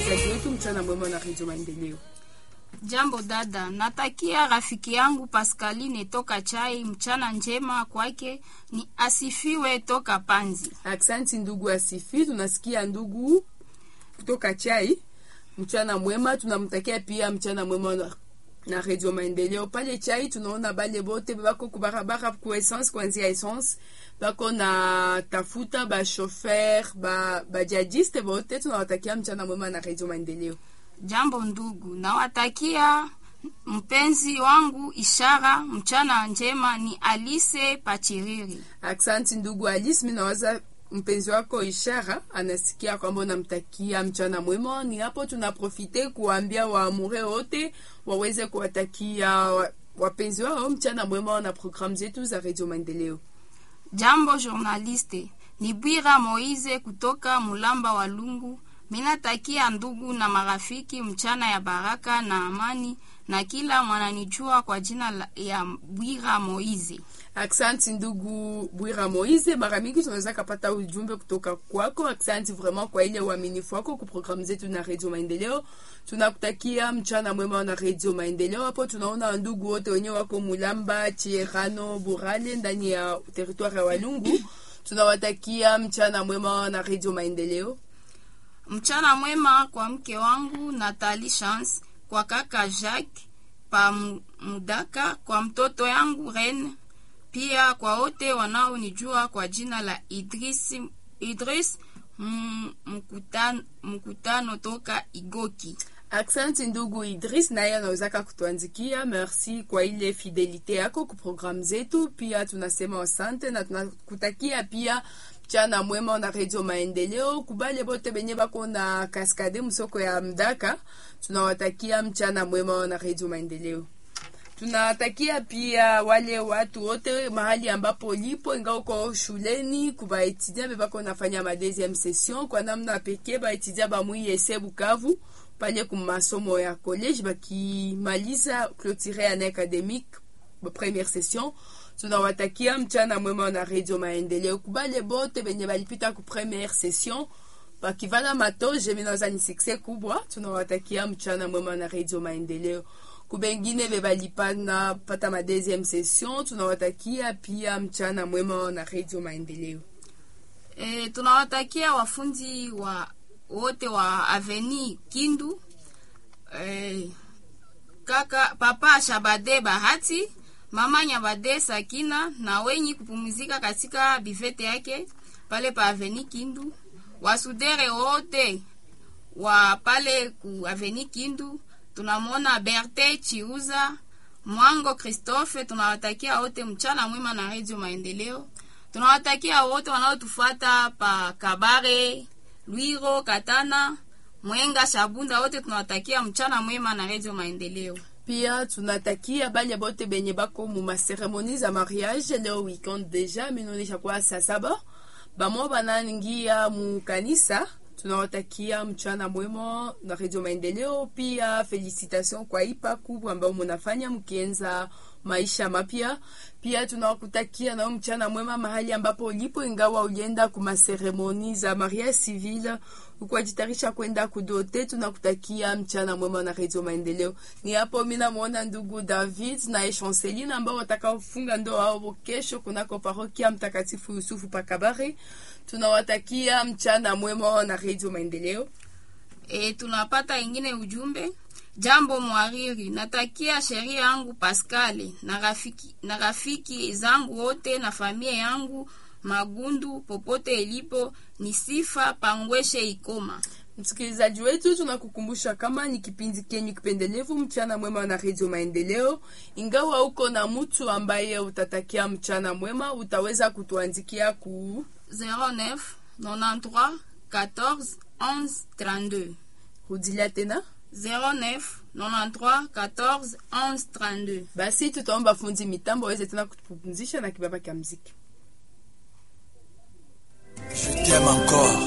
msikilizaji wetu, mchana mwema na redio Maendeleo. Jambo dada, natakia rafiki yangu Pascaline toka Chai mchana njema kwake, ni asifiwe toka Panzi. Aksanti ndugu Asifi, tunasikia ndugu kutoka Chai, mchana mwema. Tunamtakia pia mchana mwema na, na redio Maendeleo pale Chai. Tunaona bale bote bako kubarabara ku essence, kuanzia essence bako na tafuta ba chauffeur ba bajadiste bote, tunawatakia mchana mwema na redio Maendeleo. Jambo ndugu, nawatakia mpenzi wangu Ishara mchana njema, ni Alice Pachiriri. Aksanti ndugu Alice, mimi nawaza mpenzi wako Ishara anasikia kwamba unamtakia mchana mwema. Ni hapo tunaprofite kuambia waamure wote waweze kuwatakia wa- wapenzi wao mchana mwema na programu zetu za Radio Maendeleo. Jambo journaliste, ni Bwira Moize kutoka Mulamba wa Lungu. Minatakia ndugu na marafiki mchana ya baraka na amani, na kila mwananijua kwa jina la- ya Bwira Moize. Aksanti ndugu Bwira Moize, mara mingi tunaweza kapata ujumbe kutoka kwako. Aksanti vraiment kwa ile uaminifu wako ku programu zetu na Radio Maendeleo. Tunakutakia mchana mwema na Radio Maendeleo. Hapo tunaona ndugu wote wenye wako Mulamba, Chierano, Burale ndani ya territoire ya Walungu. Tunawatakia mchana mwema na Radio Maendeleo. Mchana mwema kwa mke wangu Natali Chance, kwa kaka Jacques pa Mu- Mudaka, kwa mtoto yangu Ren, pia kwa wote wanaonijua kwa jina la Idris, Idris mm, mkutano, mkutano toka Igoki. Aksanti ndugu Idris, naye anawezaka kutuandikia. Merci kwa ile fidelite yako ku programu zetu. Pia tunasema asante na tunakutakia pia mchana mwema na Radio Maendeleo. Kubale bote benye bako na kaskade msoko ya Mdaka, tunawatakia mchana mwema na Radio Maendeleo. Tunatakia pia wale watu wote mahali ambapo lipo, ingawa uko shuleni, kuba etudia bebako nafanya ma deuxième session kwa namna pekee, ba etudia ba muiese Bukavu pale ku masomo ya college bakimaliza clôturer année académique ba première session. Tunawatakia mchana mwema na Radio Maendeleo. Kubale bote benye balipita ku première session bakivala matoje minaza ni succès kubwa. Tunawatakia mchana mwema na Radio Maendeleo kubengine bebalipana pata ma deuxième session tunawatakia pia mchana mwema na Radio Maendeleo. E, tunawatakia wafunzi wa wote wa Aveni Kindu e, kaka papa Shabade Bahati, mama Nyabade Sakina na wenyi kupumzika katika bifete yake pale pa Aveni Kindu, wasudere wote wa pale ku Aveni Kindu, tunamwona Berte Chiuza Mwango Christophe, tunawatakia wote mchana mwema na Radio Maendeleo. Tunawatakia wote wanaotufuata pa Kabare, Lwiro, Katana, Mwenga, Shabunda, wote tunawatakia mchana mwema na Radio Maendeleo. Pia tunatakia bale bote benye bako mu maseremoni za mariage leo weekend deja minaonesha kwa saa saba bamo banaingia mu kanisa. Tunawatakia mchana mwema na Radio Maendeleo. Pia felicitation kwa ipa kubwa ambayo munafanya mkienza maisha mapya. Pia tunawakutakia nao mchana mwema mahali ambapo ulipo, ingawa ulienda ku maseremoni za mariage civile ukwajitarisha kwenda kudote. Tunakutakia mchana mwema na Radio Maendeleo. Ni hapo mimi namuona ndugu David na Echanceline ambao watakaofunga ndoa wao kesho kunako parokia Mtakatifu Yusufu Pakabare. Tunawatakia mchana mwema na Radio Maendeleo. E, tunapata ingine ujumbe. Jambo mwariri, natakia sheria yangu Pascale na rafiki, na rafiki zangu wote na familia yangu Magundu popote ilipo, ni sifa pangweshe ikoma. Msikilizaji wetu, tunakukumbusha kama ni kipindi kenyu kipendelevu mchana mwema na Radio Maendeleo. Ingawa uko na mtu ambaye utatakia mchana mwema, utaweza kutuandikia ku 09 93 14 11 32 rudilia tena. 09 93 14 11 32. Basi tutaomba fundi mitambo aweze tena kutupumzisha na kibaba kya mziki. Je t'aime encore.